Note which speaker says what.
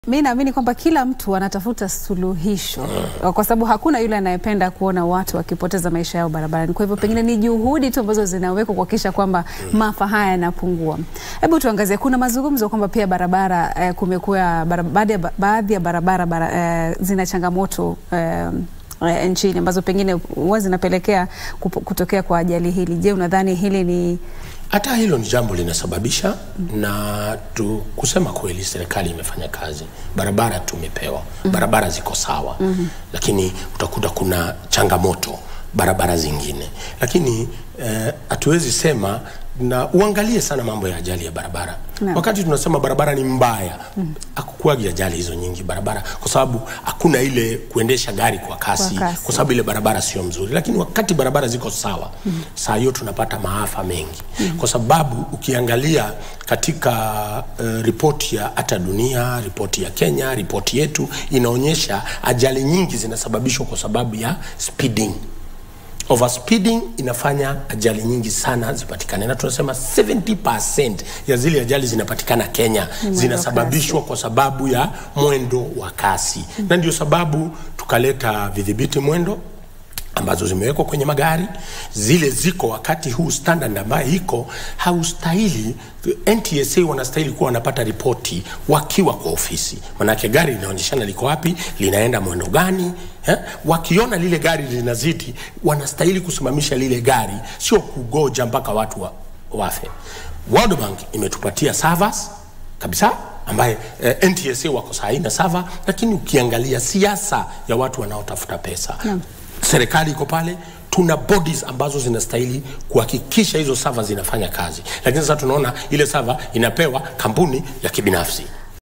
Speaker 1: Mi naamini kwamba kila mtu anatafuta suluhisho kwa sababu hakuna yule anayependa kuona watu wakipoteza maisha yao barabarani. Kwa hivyo pengine ni juhudi tu ambazo zinawekwa kuhakikisha kwamba maafa haya yanapungua. Hebu tuangazie, kuna mazungumzo kwamba pia barabara eh, kumekuwa bara, baadhi ya ba- baadhi ya barabara bara, eh, zina changamoto eh, eh, nchini ambazo pengine huwa zinapelekea kupo- kutokea kwa ajali hili. Je, unadhani hili ni
Speaker 2: Hata hilo ni jambo linasababisha na tu, kusema kweli, serikali imefanya kazi, barabara tumepewa, barabara ziko sawa, lakini utakuta kuna changamoto barabara zingine, lakini hatuwezi sema na uangalie sana mambo ya ajali ya barabara
Speaker 1: Naam.
Speaker 2: wakati tunasema barabara ni mbaya mm. akukuagi ajali hizo nyingi barabara kwa sababu hakuna ile kuendesha gari kwa kasi,
Speaker 1: Kwa kasi.
Speaker 2: kwa sababu ile barabara sio mzuri, lakini wakati barabara ziko sawa mm. saa hiyo tunapata maafa mengi mm. kwa sababu ukiangalia katika uh, ripoti ya hata dunia, ripoti ya Kenya, ripoti yetu inaonyesha ajali nyingi zinasababishwa kwa sababu ya speeding overspeeding inafanya ajali nyingi sana zipatikane, na tunasema 70% ya zile ajali zinapatikana Kenya zinasababishwa kwa sababu ya mwendo wa kasi mm. na ndio sababu tukaleta vidhibiti mwendo ambazo zimewekwa kwenye magari zile ziko wakati huu standard ambayo iko haustahili NTSA wanastahili kuwa wanapata ripoti wakiwa kwa ofisi manake gari linaonyeshana liko wapi linaenda mwendo gani eh? wakiona lile gari linazidi wanastahili kusimamisha lile gari sio kugoja mpaka watu wa, wafe World Bank imetupatia servers kabisa ambaye eh, NTSA wako saa hii na sava, lakini ukiangalia siasa ya watu wanaotafuta pesa
Speaker 1: Naam.
Speaker 2: serikali iko pale tuna bodies ambazo zinastahili kuhakikisha hizo sava zinafanya kazi, lakini sasa tunaona ile sava inapewa kampuni ya kibinafsi